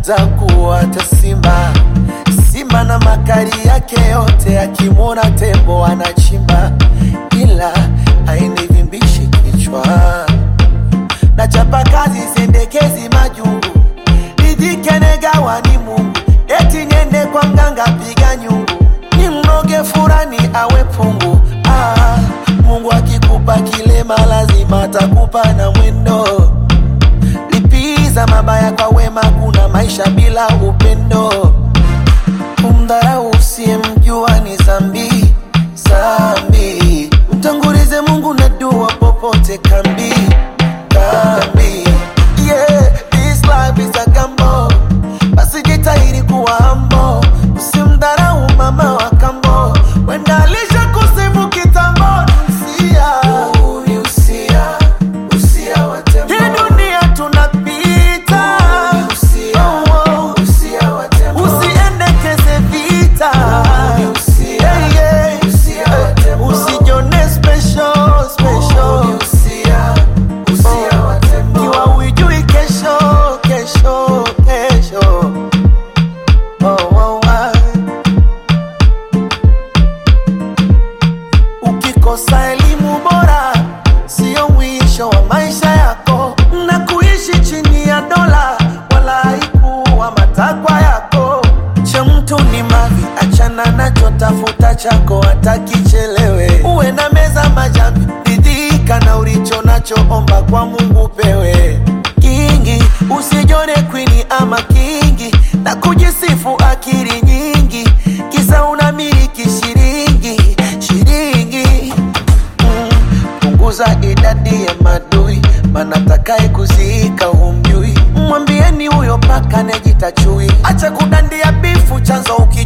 atakuwa hata simba simba na makali yake yote, akimwona tembo anachimba, ila hainivimbishi kichwa na chapa kazi sendekezi majungu nijikenagawa ni Mungu eti niende kwa mganga piga nyungu ni mnoge furani awe pungu ah, Mungu akikupa kilema lazima atakupa na mwendo lipiza mabaya kwa wema kuna maisha bila upendo kumdharau usiyemjua ni zambi zambi mtangulize Mungu na dua popote kambi kambi yeah this life is a gamble basi jitahidi kuwa humble usimdharau mama wa kambo wenda alisha kusimu kitambo usia ni usia usia wa tembo hii dunia tunapita usia usia wa tembo usiendekeze vita yeah, yeah. usijone special special kiwa uijui kesho kesho kesho oh, oh, ah. ukikosa elimu bora sio mwisho wa maisha yako na kuishi chini ya dola wala haikuwa matakwa yako cha mtu ni mavi achana nacho tafuta chako hata kichelewe uwe na meza majambi ridhika na ulicho nacho omba kwa mungu pewe kingi usijone kwini ama kingi na kujisifu akili nyingi kisa unamiliki shiringi shiringi mm, punguza idadi ya madui mana takaye kuziika humjui mwambieni huyo paka nejita chui acha kudandia bifu chanzo uki